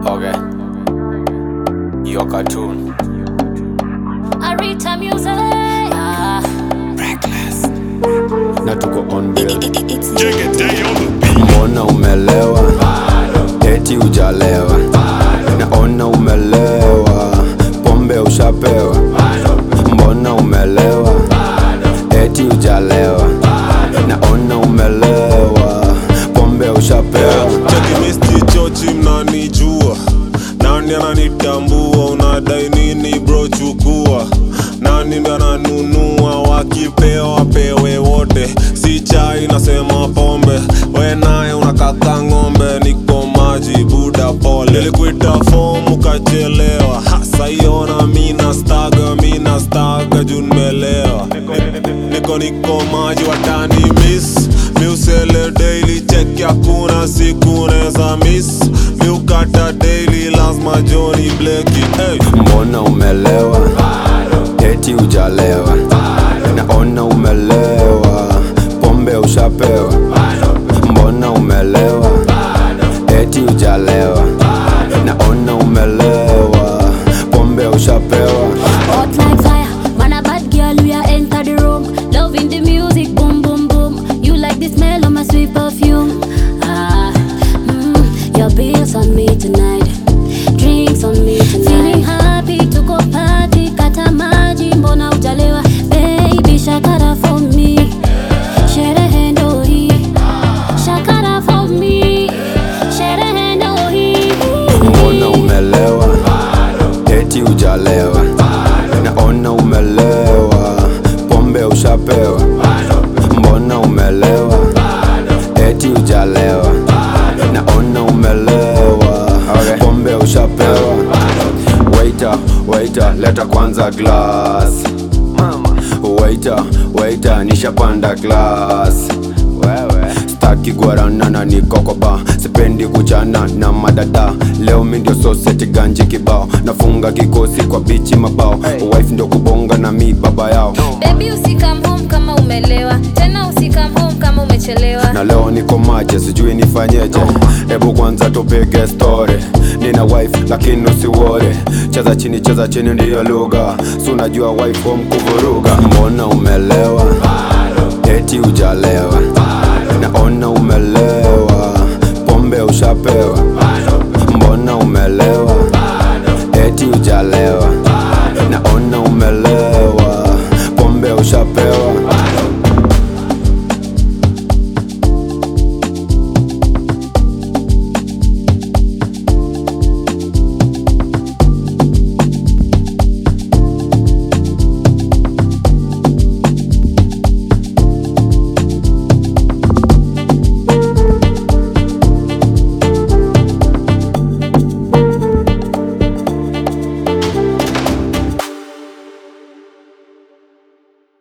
Okay. Your cartoon. Arita Music. Ah, Na tuko on bill. it's Mbona umelewa? Eti ujalewa. Naona umelewa. Pombe ushapewa. Mbona umelewa? Eti ujalewa. Naona umelewa. Pombe ushapewa. chekimisti chochi mnanijua nani ananitambua unadai nini bro chukua nani ndo ananunua wakipewa wapewe wote si chai nasema pombe we naye unakaka ng'ombe niko maji buda pole nilikuita fomu ukachelewa hasaiona mina staga mina staga juu nimelewa niko niko maji watani miss miusele daily check hakuna siku neza miss miukata daily lazima joni bleki hey. Mbona umelewa? Eti ujalewa. Naona umelewa. Pombe ushapewa. Mbona umelewa? Eti ujalewa. Naona umelewa. Pombe ushapewa. hot like fire. Man, a bad girl, we are enter the room. Loving the music, boom, boom, boom. You like the smell of my sweet perfume. Ah, mm, your bills on me tonight. Drinks on me tonight. Feeling happy to go party. Kata maji, mbona ujalewa? Baby, shakara for me. Sherehe ndo hii. Shakara for me. Sherehe ndo hii. Mbona umelewa? Eti ujalewa. Naona umelewa. Pombe ushapewa. Mbona umelewa? Eti ujalewa. Naona umelewa. Pombe ushapewa. Waiter, waiter, leta kwanza glass. Waiter, waiter, nishapanda glass. Staki guarana na nikokoba sipendi kuchana na madada leo mi ndio soseti ganji kibao nafunga kikosi kwa bichi mabao wife ndio kubonga na mi baba yao Baby usikam home kama umelewa tena usikam home kama umechelewa na leo niko maje sijui nifanyeje hebu kwanza tupige story nina wife lakini usiwore cheza chini cheza chini ndiyo lugha si unajua wife home kuvuruga mbona umelewa eti ujalewa naona umelewa pombe ushapewa